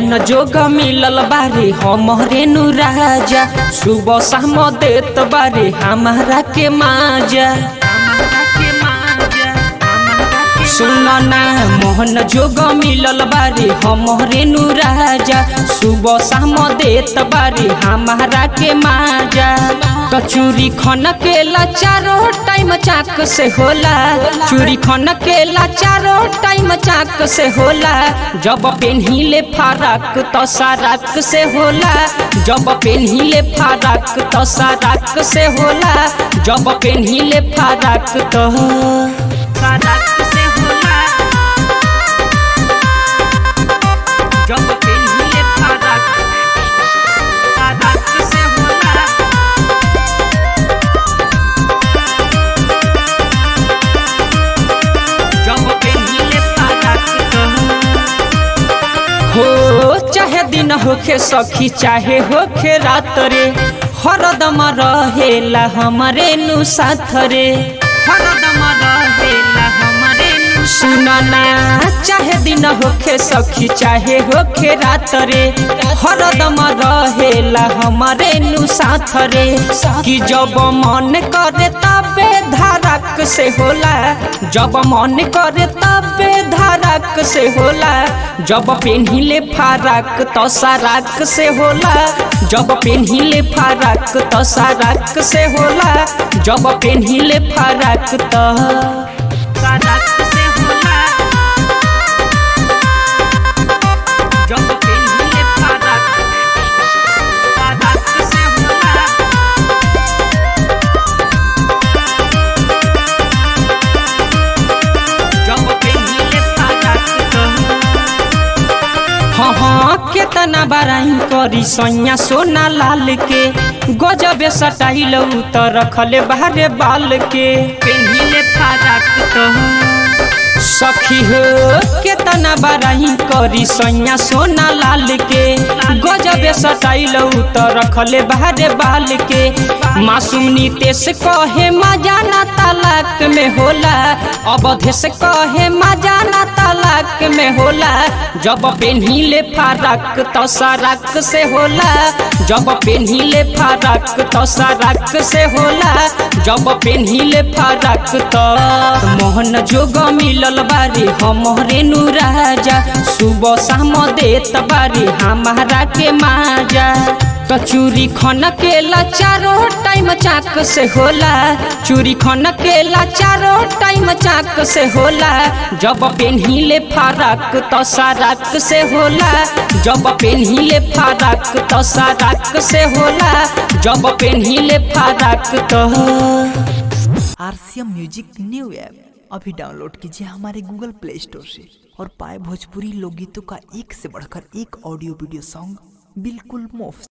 मोहन जोग मिलल बारे हमरे नु राजा सुबह शाम देत बारे हमारा के माजा सुनना मोहन जोग मिलल बारे हमरे नु राजा सुबह शाम देत बारे हमारा के माजा कचूरी खन के चारो टाइम चाक से होला चूरी खन के चारो टाइम चाक से होला जब पेन्हिले फारक तो सारक से होला जब पेन्हिले फारक तो सारक से होला जब पेन्हिले फारक तो सारक से होला जब पेन्हिले फारक सारक से होला जब पेन्हिले फारक तो हो चाहे दिन होखे सखी चाहे होखे रात रे हरदम रहेला हमरे नु साथ रे हरदम रहेला हमरे नु सुनना चाहे दिन होखे सखी चाहे होखे रात रे हरदम रहेला हमरे नु साथ रे कि जब मन करे तबे धारक से होला जब मन करे तबे धारक से होला जब पेन्हिले फारक तो सारक से होला जब पेन्हिले फारक तो सारक से होला जब पेन्हिले फारक तो सारक से होला जब पेन्हिले फारक सारक से होला जब पेन्हिले फारक तो हाँ हाँ केतना बराई करी सैया सोना लाल के गजबे सटाइल त रखले बाहरे बाल के पेन्हिले फारक तो सखी हो केतना बराई करी सैया सोना लाल के गजबे सटाइल त रखले बाहरे बाल के मासूम नीतेश कहे मजा ना तालाक में होला अवधेश कहे मजा ना तालाक में होला जब पेन्हिले फारक तो सारक से होला जब पेन्हिले फारक तो सारक से होला जब पेन्हिले फारक तो मोहन जोग मिलल बारी हमरे नु राजा सुबह शाम देत बारी हमारा के माजा कचूरी खन के चारो टाइम चाक से होला चूरी खन के चारो टाइम चाक से होला जब पेन्हिले फारक तो सारक से होला जब पेन्हिले फारक तो सारक से होला जब पेन्हिले फारक तो आरसीएम म्यूजिक न्यू ऐप अभी डाउनलोड कीजिए हमारे गूगल प्ले स्टोर से और पाए भोजपुरी लोकगीतों का एक से बढ़कर एक ऑडियो वीडियो सॉन्ग बिल्कुल मुफ्त